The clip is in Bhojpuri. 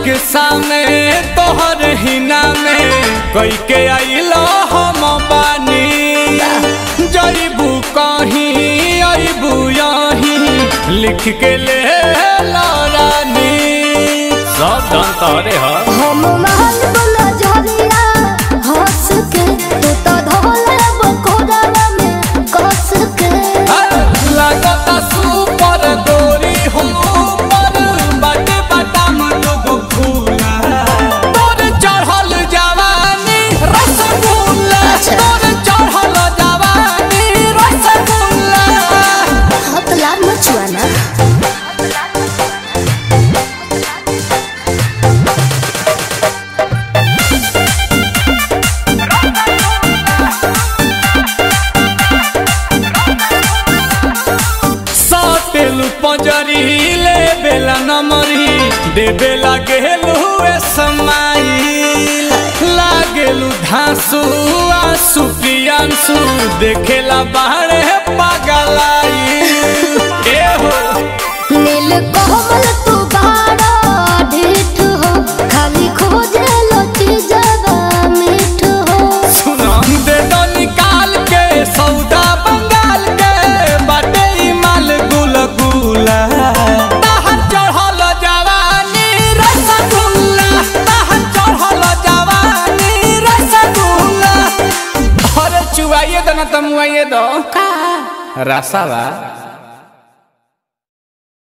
रिक्शा में तोहर हिना में कई के आइलो हम बानी जईबू कहीं अबू यहीं लिख के ले ला रानी सब धन तोरे ह हम महल बोला झरिया हंस के तू तो धोले बकोड़ा में कस के लगता सुपर गोरी हो पर बटे बटाम लोग फूला तोर चढ़ल जवानी रसगुल्ला अच्छा। तोर चढ़ल जवानी रसगुल्ला हाथ लाल मचुआ ना साटेलु पंजरी ले बेला नमरी दे बेला गेलु ए समाई लागेलु धांसु आंसू पियांसु देखेला बाहरे पागलाई ए हो नील कोमल तू बाड़ा ढीठ हो खाली खोजे लोची जगा मीठ हो सुना दे दो निकाल के सौदा बंगाल के बाटे ई माल गुल गुला ताहर चढ़ल जवानी रसगुल्ला ताहर चढ़ल जवानी रसगुल्ला अरे चुवाइए दो ना तमुआइए दो का रसावा